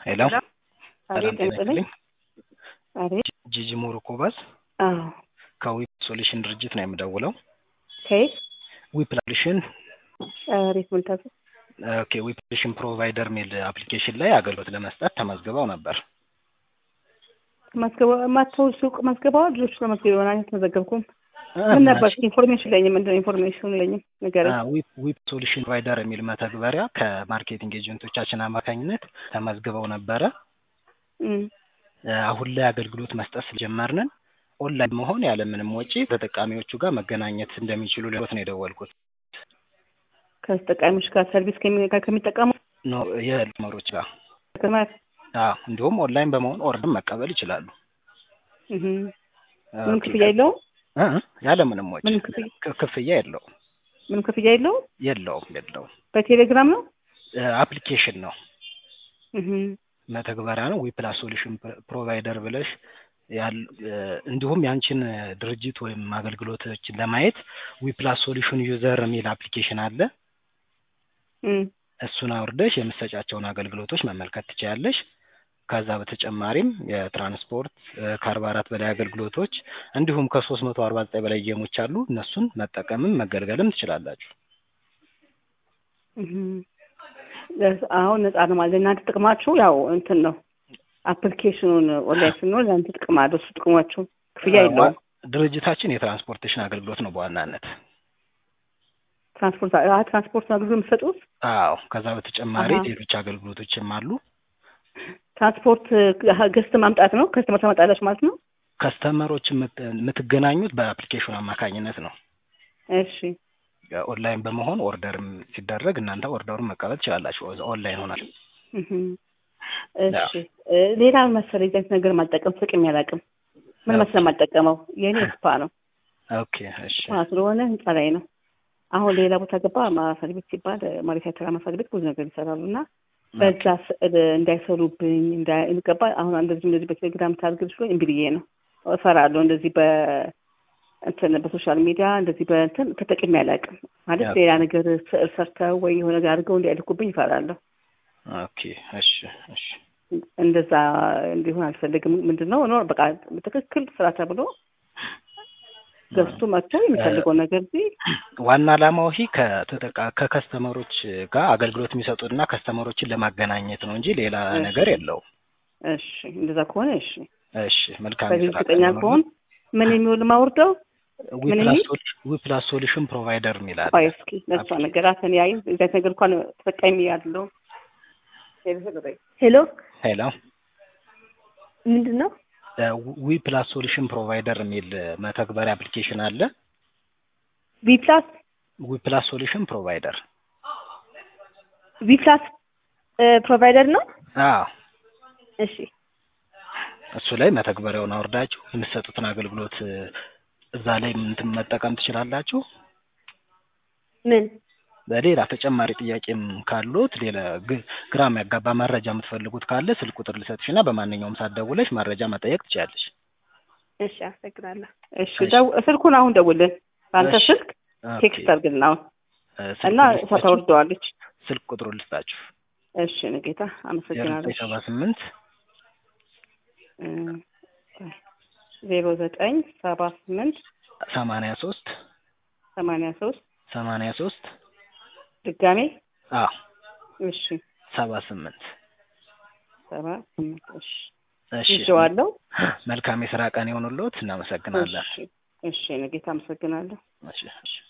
ሄሎ አቤት ጤና ይስጥልኝ። አቤት ጂጂ ሞሮኮባስ አዎ ከዊፕ ሶሉሽን ድርጅት ነው የምደውለው። ከየት ዊፕ ሶሉሽን አቤት ምልታዘ ኦኬ ዊፕ ሶሉሽን ፕሮቫይደር ሚል አፕሊኬሽን ላይ አገልግሎት ለመስጠት ተመዝግበው ነበር። ማስገባ ማተው ሱቅ ማስገባው ልጆች ለማስገባ ይሆናል አልተመዘገብኩም። ምን ነበር ኢንፎርሜሽን ለኝም ምንድነው ኢንፎርሜሽን ለኝም ነገር ዊፕ ዊፕ ሶሉሽን ፕሮቫይደር የሚል መተግበሪያ ከማርኬቲንግ ኤጀንቶቻችን አማካኝነት ተመዝግበው ነበረ። አሁን ላይ አገልግሎት መስጠት ስለጀመርንን ኦንላይን መሆን ያለምንም ወጪ ተጠቃሚዎቹ ጋር መገናኘት እንደሚችሉ ልሎት ነው የደወልኩት። ከተጠቃሚዎች ጋር ሰርቪስ ከሚ- ጋር ከሚጠቀሙ ኖ የመሮች ጋር ከተማ- አዎ፣ እንዲሁም ኦንላይን በመሆን ኦርደር መቀበል ይችላሉ። እህ ምንም ክፍያ የለውም። እ እ ያለምንም ወጪ ምንም ክፍያ ክ- ክፍያ የለውም ምንም ክፍያ የለውም። የለውም የለውም። በቴሌግራም ነው። አፕሊኬሽን ነው እህ መተግበሪያ ነው። ዊፕላስ ሶሉሽን ፕሮቫይደር ብለሽ ያል- እንዲሁም ያንቺን ድርጅት ወይም አገልግሎቶችን ለማየት ዊፕላስ ሶሉሽን ዩዘር የሚል አፕሊኬሽን አለ። እህ እሱን አውርደሽ የምትሰጫቸውን አገልግሎቶች መመልከት ትችያለሽ። ከዛ በተጨማሪም የትራንስፖርት ከአርባ አራት በላይ አገልግሎቶች እንዲሁም ከሶስት መቶ አርባ ዘጠኝ በላይ ጌሞች አሉ። እነሱን መጠቀምም መገልገልም ትችላላችሁ። እህ አሁን ነፃ ነው ማለት እናንተ ጥቅማችሁ ያው እንትን ነው አፕሊኬሽኑን ኦንላይን ስንሆን ለአንተ ጥቅም አለው። እሱ ጥቅማችሁ ክፍያ የለውም። ድርጅታችን የትራንስፖርቴሽን አገልግሎት ነው በዋናነት። ትራንስፖርት አ ትራንስፖርት አገልግሎት የምትሰጡት አዎ። ከዛ በተጨማሪ አሃ። ሌሎች አገልግሎቶችም አሉ። ትራንስፖርት ገዝት ማምጣት ነው። ከስተመር ታመጣለች ማለት ነው። ከስተመሮች የምት- የምትገናኙት በአፕሊኬሽኑ አማካኝነት ነው። እሺ ኦንላይን በመሆን ኦርደርም ሲደረግ እናንተ ኦርደሩን መቀበል ትችላላችሁ። ኦንላይን ሆናል። እህ እሺ እ ሌላ መሰለኝ ዘይት ነገር ማልጠቀም ፍቅም ያላቅም ምን መሰለህ የማልጠቀመው የኔ ስፓ ነው። ኦኬ እሺ ስፓ ስለሆነ ህንጻ ላይ ነው። አሁን ሌላ ቦታ ገባ ማሳጅ ቤት ሲባል ማሪያ ተራ ማሳጅ ቤት ብዙ ነገር ይሰራሉ እና በዛ ስዕል እንዳይሰሩብኝ እንዳይገባ አሁን እንደዚህ እንደዚህ በቴሌግራም ታርግብ ሲሆን እምቢ ብዬ ነው እፈራለሁ። እንደዚህ በ እንትን በሶሻል ሚዲያ እንደዚህ በእንትን ተጠቅሜ አላውቅም። ማለት ያ- ሌላ ነገር ስዕል ሰርተው ወይ የሆነ ነገር አድርገው እንዲያልኩብኝ ይፈራለሁ። ኦኬ እሺ እሺ እንደዛ እንዲሆን አልፈልግም። ምንድን ነው ኖር በቃ በትክክል ስራ ተብሎ ገዝቶ መጥቶ የሚፈልገው ነገር እዚህ ዋና ዓላማው ይህ ከተጠቃ ከከስተመሮች ጋር አገልግሎት የሚሰጡና ከስተመሮችን ለማገናኘት ነው እንጂ ሌላ እሺ። ነገር የለውም። እሺ፣ እንደዛ ከሆነ እሺ። እሺ መልካም በዚህ የስራ እርግጠኛ ቀን ከሆን ምን የሚውል ማውርደው ምን የሚል? ዊፕላስ ሶሉሽን ፕሮቫይደር የሚላል ቆይ እስኪ ለሷ ነገራት እኔ አይ እዚያ ነገር እንኳን ተጠቃሚ ያለው ሄሎ ሄሎ ምንድን ነው? ዊፕላስ ሶሉሽን ፕሮቫይደር የሚል መተግበሪያ አፕሊኬሽን አለ። ቪፕላስ ዊፕላስ ሶሉሽን ፕሮቫይደር ቪፕላስ ፕሮቫይደር ነው። አዎ እሺ እሱ ላይ መተግበሪያውን አውርዳችሁ የምትሰጡትን አገልግሎት እ፣ እዛ ላይ እንትን መጠቀም ትችላላችሁ። ምን በሌላ ተጨማሪ ጥያቄም ካሉት ሌላ ግ- ግራ የሚያጋባ መረጃ የምትፈልጉት ካለ ስልክ ቁጥር ልሰጥሽና በማንኛውም ሰዓት ደውለሽ መረጃ መጠየቅ ትችላለሽ። እሺ፣ አመሰግናለሁ። እሺ ደው ስልኩን አሁን ደውልን። በአንተ እሺ። ስልክ ኦኬ። ቴክስት አድርግልን አሁን እ፣ ስልክ እና ቁጥር እሷ ልስጣችሁ? ታወርደዋለች። ስልክ ቁጥሩ ልስጣችሁ እሺ ንጌታ አመሰግናለሁ። ሰባ ስምንት ዜሮ ዘጠኝ ሰባ ስምንት ሰማንያ ሶስት ሰማንያ ሶስት ሰማንያ ሶስት ድጋሜ አዎ እሺ ሰባ ስምንት ሰባ ስምንት እሺ እሺ ይዤዋለሁ። መልካም የስራ ቀን የሆኑሎት እናመሰግናለን እሺ እሺ ንጌታ አመሰግናለሁ። እሺ እሺ